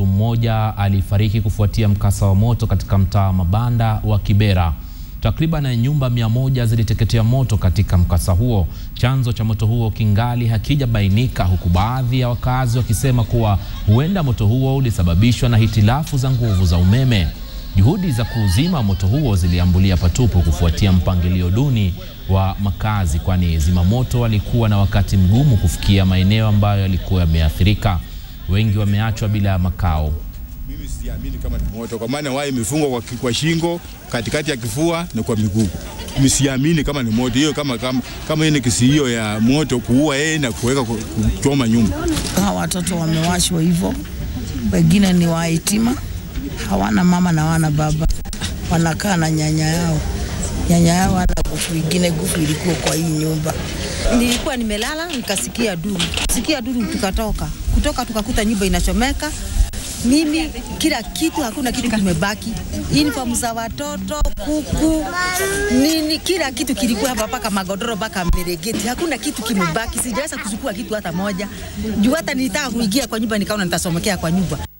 Mtu mmoja alifariki kufuatia mkasa wa moto katika mtaa mabanda wa Kibera. Takriban nyumba mia moja ziliteketea moto katika mkasa huo. Chanzo cha moto huo kingali hakijabainika, huku baadhi ya wakazi wakisema kuwa huenda moto huo ulisababishwa na hitilafu za nguvu za umeme. Juhudi za kuuzima moto huo ziliambulia patupu kufuatia mpangilio duni wa makazi, kwani zimamoto walikuwa na wakati mgumu kufikia maeneo ambayo yalikuwa yameathirika. Wengi wameachwa bila makao. Mimi siamini kama ni moto, kwa maana waya imefungwa kwa, kwa shingo, katikati ya kifua na kwa miguu. Mimi siamini kama ni moto hiyo, kama kama kama ni kesi hiyo ya moto kuua yeye na kuweka kuchoma nyumba. Hawa watoto wamewashwa hivyo, wengine ni wahitima, hawana mama na hawana baba, wanakaa na nyanya yao. Nyanya yao ana gufu ingine, gufu ilikuwa kwa hii nyumba. Nilikuwa nimelala nikasikia duru, sikia duru, tukatoka kutoka, tukakuta nyumba inachomeka. Mimi kila kitu, hakuna kitu kimebaki, uniform za watoto, kuku, nini, kila kitu kilikuwa hapa, mpaka magodoro, mpaka miregeti, hakuna kitu kimebaki. Sijaweza kuchukua kitu hata moja, juu hata nilitaka kuingia kwa nyumba, nikaona nitasomekea kwa nyumba.